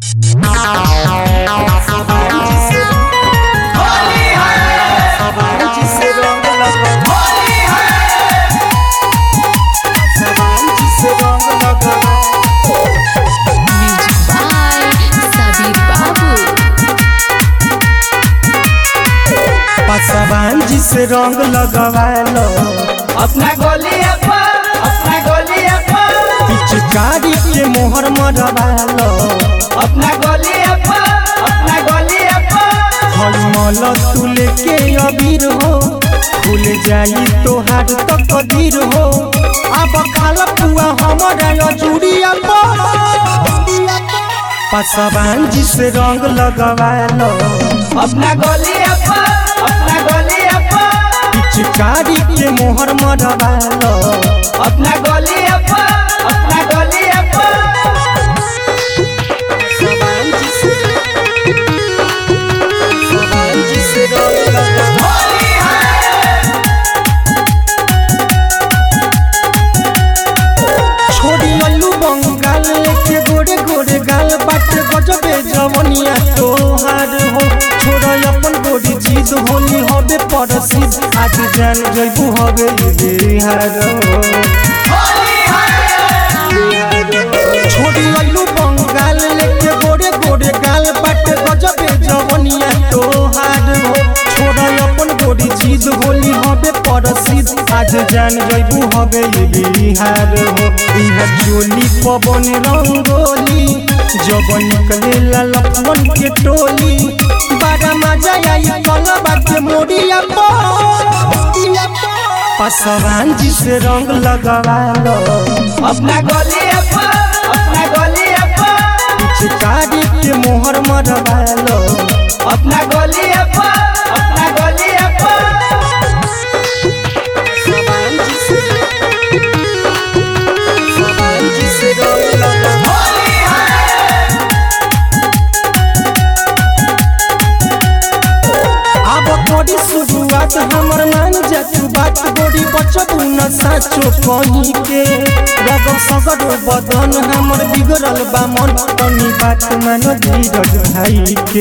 Music by Sabir Babu. पसवान जिसे रंग लगवालो अपना गोलिया पर अपना गोलिया पर पिचकारी के मोहर मरवालो अपना गोलिया पर अपना गोलिया पर हलमल तुले के अबीर हो भूल जाई तोहार तो कदीर हो अब खाल पुआ हमारा अजूरिया पसवान जिसे रंग लगवालो अपना गोलिया पर अपना गोलिया पर पिचकारी के मोहर मरवालो अपना गोलिया पर अपना गोलिया पर पसवान जिसे पसवान जिसे रंग लगवालो छोड़ी अल्लू बंगाल के गोरे गोरे गाल बाट गजबे जवनिया तोहार हो छोड़ अपन गोरी चीज होली हबे परसिद आज जान जइबू हबे बिहार छोड़ी अल्लू बंगाल के गोरे गोरे गाल बाट गजबे जवनिया तोहार हो छोड़ अपन गोरी चीज होली हबे परसिद आज जान जइबू हबे बिहार हो इहा चोली पवन रंगोली जब निकले ललपन के टोली बड़ा मजा आई कलबा के मोरिया पसवान जी से रंग लगवालो अपना गोलिया पर अपना गोलिया पर पिचकारी के मोहर मरवालो अपना गोलिया पर अपना गोलिया पर पसवान जी से पसवान जी से रंग लगवालो अब तोरी शुरुआत हमर मान जातु बात गोरी बचबू न साचो कहीं के रग सगर बदन हमर बिगड़ल बा मन तनी बात मान धीरज भाई के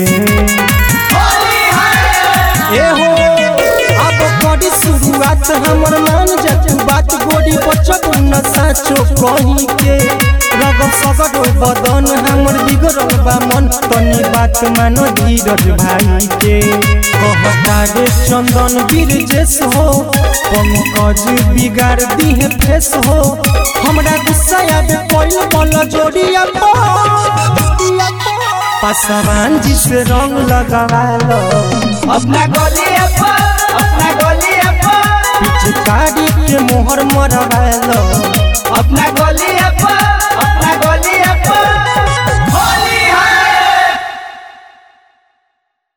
ए हो अब तोरी शुरुआत हमर मान जातु बात गोरी बचबू न साचो कहीं के रग सगर बदन हमर बिगड़ल बा मन तनी बात मान धीरज भाई के कहता रे चंदन बिरजेश हो पंकज बिगाड़ दिहे फेस हो हमरा गुस्सा याद कोई बल जोड़िया पसवान जी से रंग लगवालो अपना गोलिया पर अपना गोलिया पर पिचकारी के मोहर मरवालो अपना गोलिया पर अपना गोलिया